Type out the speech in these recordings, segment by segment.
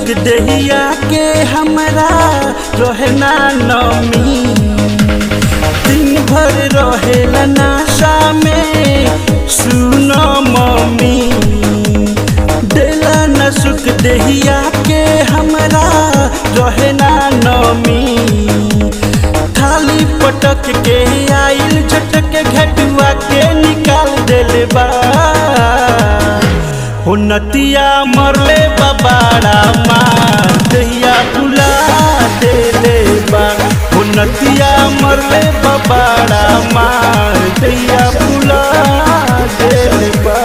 सुख दहिया के हमरा रहे ना नमी दिन भर रहेला नाशा में सुनो मम्मी देला न सुख दहिया के हमरा रहे ना नमी थाली पटक के आइल झटक घटुआ के निकाल देले बा हो नतिया मरले बाबाड़ा माँ दहिया फुला देले बा हो नतिया मरले बाबाड़ा माँ दहिया फुला देले बा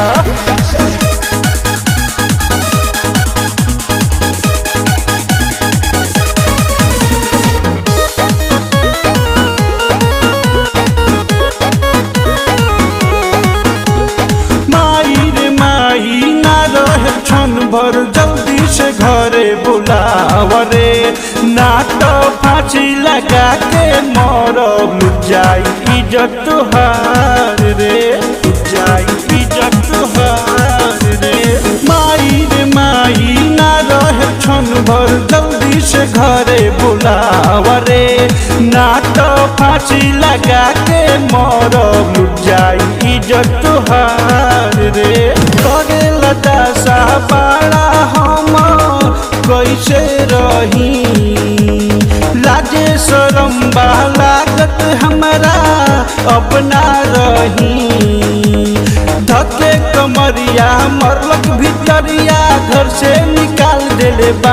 माई रे माई ना रहे क्षण भर जल्दी से घरे बुलावरे ना तो फांसी लगा के मरब जाई इज्जत तुहार रे जाई इज्जत तुहार रे माई रे माई ना रहे क्षण भर जल्दी से घरे बुलावरे ना तो फांसी लगा के मरब जाई इज्जत तुहार रे करे लता सा पाड़ा हम कैसे रही लाजे शरम बा लागत हमरा अपना रही धके कमरिया मरलक भितरिया घर से निकाल देले बा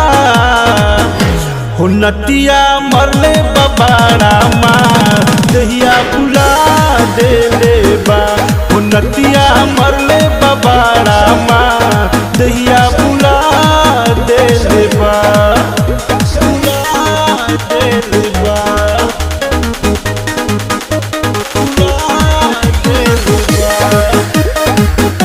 हो नतिया मरले बबाड़ा माँ दहिया बुला देले बा हो नतिया मरले बबाड़ा माँ दहिया बुला देले बा बुला देले बा बुला देले बा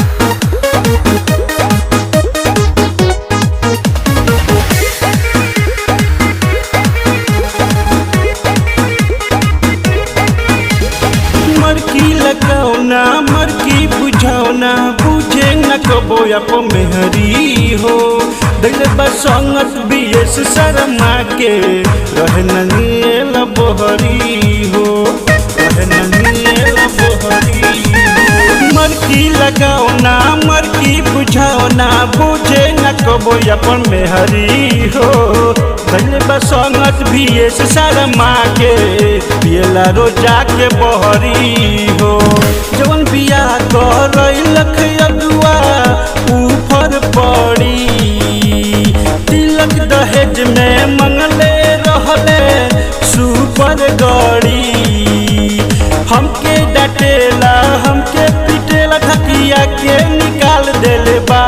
मरकी लगाओना मरकी बुझाओना बुझे न कबो अप मेहरी हो दिल बसंगत बीएस शर्मा के रहन नील बोहरी हो रहन नील बोहरी हो मरकी लगाओना मरकी बुझाओना बुझे न कबो अपन मेहरी हो दिल बसंगत बीएस शर्मा के पियला रोजा के बहरी हो जवन बिया कर लख अगुआ ऊपर पड़ी तिलक दहेज में मंगले रहले सुपर गड़ी हमके डटेला हमके पिटेला धकिया के निकाल देले बा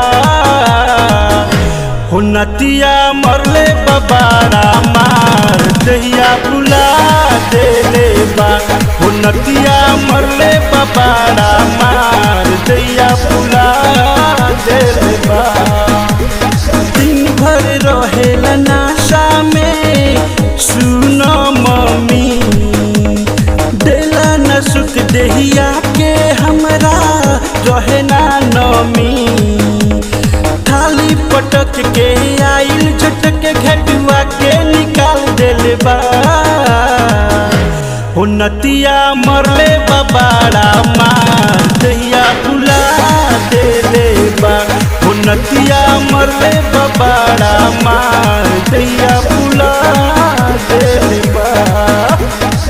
हो नतिया मरले बबाड़ा मार दहिया बुला देले बा हो नतिया मरले बबाड़ा मार दहिया बुला देले बा दिन भर रहेला नाशा में सुनो मम्मी देला न सुख दहिया के हमरा रहे ना नमी थाली पटक के आइल झटक घटुआ के निकाल देले बा हो नतिया मरले बबाड़ा माँ दहिया फुला देले बा हो नतिया मरले बबाड़ा माँ दहिया फुला देले बा